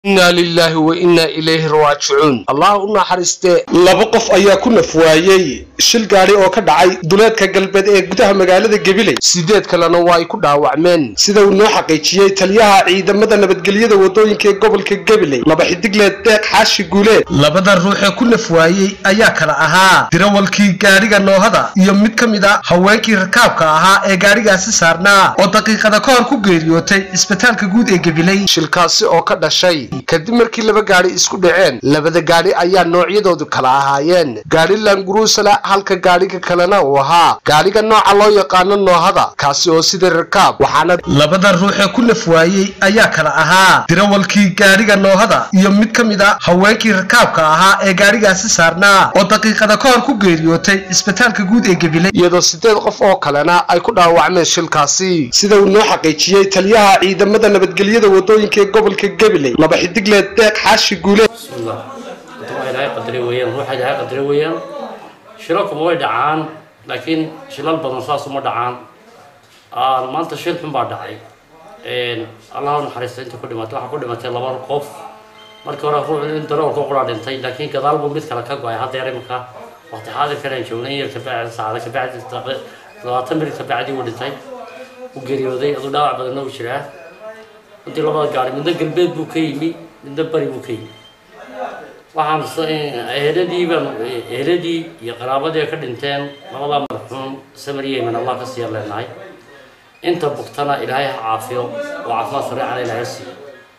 inaa lilaahi wa innaa ilayhi raajicuun allah u naxariistee laba qof ayaa ku nafwaayey shil gaadhi oo ka dhacay duleedka galbeed ee gudaha magaalada gabiley sideed kalena waa ay ku dhaawacmeen sida uu noo xaqiijiyey taliyaha ciidamada nabadgelyada wadooyinka ee gobolka gabiley laba xidigleed deeq xaashi guuleed labada ruux ee ku nafwaayey ayaa kala ahaa dirawalkii gaadhiga noohada iyo mid ka mid a haweenkii rakaabka ahaa ee gaadhigaasi saarnaa oo daqiiqada ka hor ku geeriyootay isbitaalka guud ee gabiley shilkaasi oo ka dhashay kadib markii laba gaadhi isku dhaceen labada gaadhi ayaa noocyadoodu kala ahaayeen gaadhi langurusala halka gaadhiga kalena uu ahaa gaadhiga nooca loo yaqaano noohada kaasi oo sida rakaab waxaana labada ruux ee ku nafwaayey ayaa kala ahaa dirawalkii gaadhiga noohada iyo mid ka mid a haweenkii rakaabka ahaa ee gaadhigaasi saarnaa oo daqiiqada ka hor ku geeriyootay isbitaalka guud ee gabiley iyadoo sideed qof oo kalena ay ku dhaawacmeen shilkaasi sida uu noo xaqiijiyey taliyaha ciidamada nabadgelyada wadooyinka ee gobolka gabiley laba xidigleed deeq xaashi guuleed bismillah inta waa ilaahay qadari weeyaan ruuxa ilaahay qadari weeyaan shilalkuma way dhacaan laakiin shilal badan saas uma dhacaan maanta shil xun baa dhacay allah u naxariista inta ku dhimatay waxaa ku dhimatay laba qof markii hore ruux in daroolka qura dhintay laakiin gadaal buu mid kale ka go-ay haddeer imika waqti xaadirkan aan joognay yar kabacdi saacada kabacdi labaatan minit kabacdi uu dhintay u geeriyooday aduu dhaawac badanna u jiraa intii labada gaari midna galbeed buu ka yimi midna bari buu ka yimi waxaan eheladii baan eheladii iyo qaraabadii ay ka dhinteen labadaa marxuum samir yemen allah ka siiya leenahay inta bugtana ilaahay ha caafiyo oo caafimaad sareecana ilaahay siiyo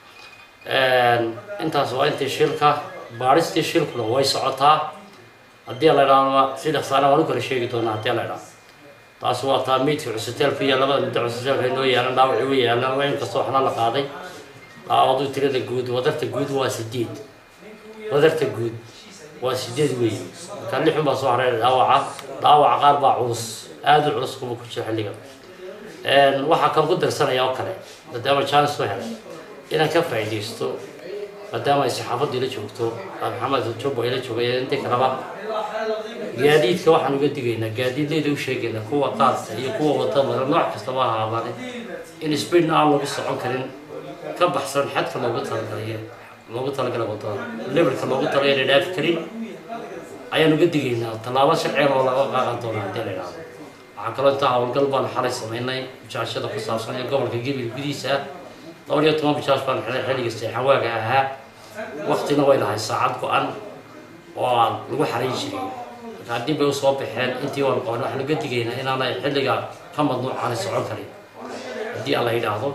intaas waa intii shilka baadhistii shilkuna way socotaa haddii la idhaahdo si dhaqsaana waan u kala sheegi doonaa haddii la idhaahdo taasi waa taa miidka cusbitaalku iyo labada midda cusbitaalka inoo yaalan dhaawacii u yaalan waa inkastoo waxna la qaaday dhaawadu tirada guud wadarta guud waa sideed wadarta guud waa sideed weeye marka lixun baa soo hareeray dhaawaca dhaawaca qaar baa culus aada u culus kuma ku jiro xilligan waxaa kan ku darsanaya oo kale maadaama jaanis soo helay inaan ka faa'iidaysto maadaama ay saxaafaddu ila joogto maxamed jumbo ila joogay intii kaleba gaadiidka waxaan uga digaynaa gaadiidleyda u sheegaynaa kuwa qaadka iyo kuwa wada mara nooc kastaba ha ahaadaan in speedna aan lagu socon karin ka baxsan xadka loogu talagalay loogu talagalay wadada levelka loogu talagalay inay dhaafi karin ayaan uga digaynaa tallaabo sharciga oo laga qaadan doona haddii la idhaahdo waxaa kaloo intaa howlgal baan xalay samaynay bijaashada ku saabsan ee gobolka gebil gudihiisa ah dhowr iyo toban bijaash baan xilay xilliga seexan waaga ahaa waqtina way lahay saacad go-an oo aan lagu xarayn jiray marka haddii bay usoo baxeen intii waan qaban waxaan uga digaynaa inaanay xilliga ka madnuucaani socon karin haddii aan la yidhaahdo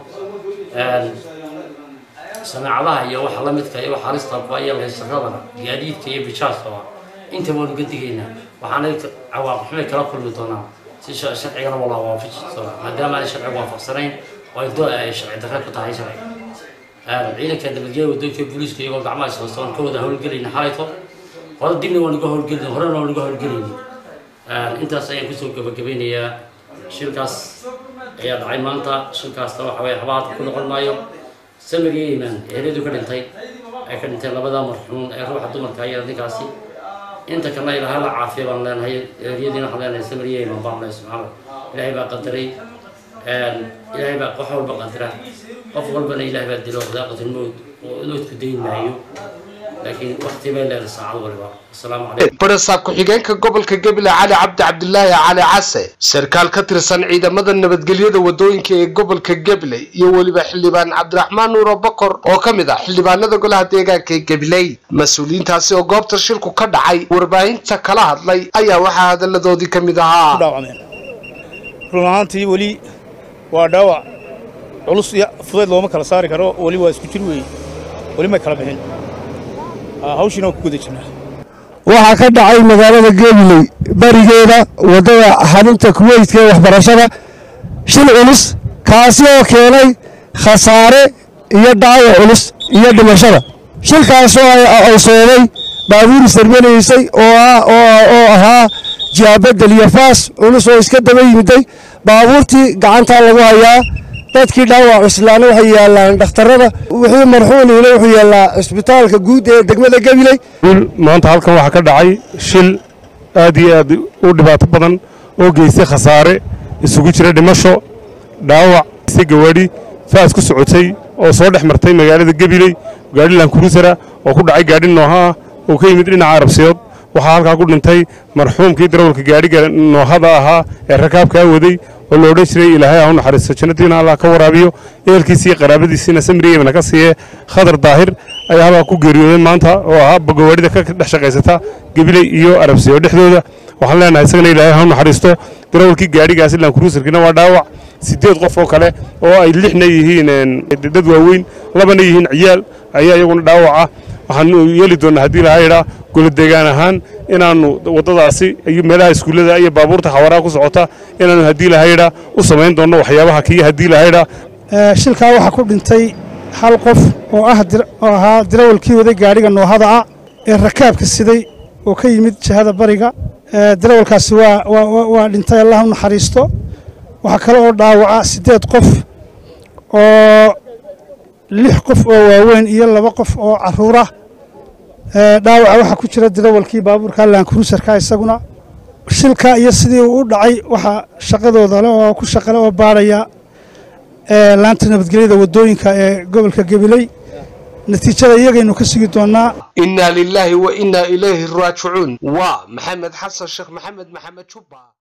samaacadaha iyo waxa la midka iyo waxa halista ku ayaa haysaradana gaadiidka iyo bijaashkaba inta waan uga digaynaa waxaanay cawaaqib xumay kala kulmi doonaan si sharcigana waa la waafaji doonaa maadaama aanay sharciga waafaqsanayn oo ay doo ay sharci darre ku tahay sharciga ciidanka nabadgelya wadooyinka booliiska iyagoo gacmaha ishoostaan ka wada howlgelayna xalayto hore dibna waan uga howlgelin horena waan uga howlgelayni intaas ayaan kusoo gabagabeynayaa shilkaas ayaa dhacay maanta shilkaasna waxa weye habaad ku noqon maayo samir iyo imaan eheladu ka dhintay ay ka dhinteen labada marxuun ee ruuxa dumarka iyo ninkaasi inta kalena ilaahay la caafiya baan leenahay eryadiina waxaan leenahay samir iyo imaan baan leenahay subxaana ilaahay baa qadaray ilaahay baa qof walba qadara qof walbana ilaahay baa dilo daaqatilmowd oo iloodku dayn maayo laakiin waqti bay leedahay saacad waliba asalaamu calaykum barasaab ku-xigeenka gobolka gebile cali cabdi cabdilaahi cali case sarkaal ka tirsan ciidamada nabadgelyada wadooyinka ee gobolka gebile iyo weliba xildhibaan cabdiraxmaan nuuro bokor oo ka mid ah xildhibaanada golaha deegaanka ee gabiley mas-uuliyiintaasi oo goobta shilku ka dhacay warbaahinta kala hadlay ayaa waxaa hadalladoodii ka mid ahaa run ahaantii weli waa dhaawac culus iyo fudayd looma kala saari karo weli waa isku jir weeye weli may kala bixin hawshiina waan ku guda jirnaa waxaa ka dhacay magaalada gebiley barigeeda waddada xarunta kuweytka ee waxbarashada shil culus kaasi oo keenay khasaare iyo dhaawac culus iyo dhimashada shilkaasoo ay soobay baabuur isdarmanaysay oo ahaa jihaabadel iyo faas culus oo iska daba yimiday baabuurtii gacantaa lagu hayaa dadkii dhaawac cuslaana waxay yaallaan dhakhtarrada wixii marxuuniina wuxuu yaallaa cisbitaalka guud ee degmada gabiley maanta halkan waxaa ka dhacay shil aad iyo aad u dhibaato badan oo geystay khasaare isugu jira dhimasho dhaawac si gawaadhi faas ku socotay oo soo dhex martay magaalada gabiley gaadhi lankurusara oo ku dhacay gaadhi nooha ah oo ka yimid dhinaca arabsiyood waxaa halkaa ku dhintay marxuumkii darawalka gaadhiga noohada ahaa ee rakaabkaa waday oo la odhan jiray ilaahay ha u naxariisto jannadiina allah ka waraabiyo ehelkiisii iyo qaraabadiisiina samri yemana ka siiye khadar daahir ayaa halkaa ku geeriyooday maanta oo ahaa gawaarida ka dhex shaqaysata gabiley iyo arabsiyo dhexdooda waxaan leenahay isagana ilaahay ha u naxariisto darawalkii gaadhigaasi lankuruusarkiina waa dhaawac siddeed qof oo kale oo ay lixna yihiin dad waaweyn labana yihiin ciyaal ayaa iyaguna dhaawaca waxaanu yeeli doonnaa haddii lahaa yidhaa goladeegaan ahaan inaannu waddadaasi iyo meelaha iskuullada iyo baabuurta xawaraha ku socota inaannu haddii lahaa yidhaa u samayn doonno waxyaabaha kii haddii lahaa yidhaa shilkaa waxaa ku dhintay hal qof oo ah oo ahaa darawalkii waday gaadhiga noohada ah ee rakaabka siday oo ka yimid jihada bariga darawalkaasi waa dhintay allah u naxariisto waxaa kale oo dhaawaca siddeed qof oo lix qof oo waaweyn iyo laba qof oo carruurah dhaawaca waxaa ku jira darawalkii baabuurka laankurusarka isaguna shilka iyo sidii uu u dhacay waxaa shaqadooda le oo ku shaqale oo baadhaya laanta nabadgelyada waddooyinka ee gobolka gabiley natiijada iyagaynu ka sugi doonnaa innaa lilaahi wa innaa ilayhi raajicuun waa maxamed xasan sheekh maxamed maxamed jubba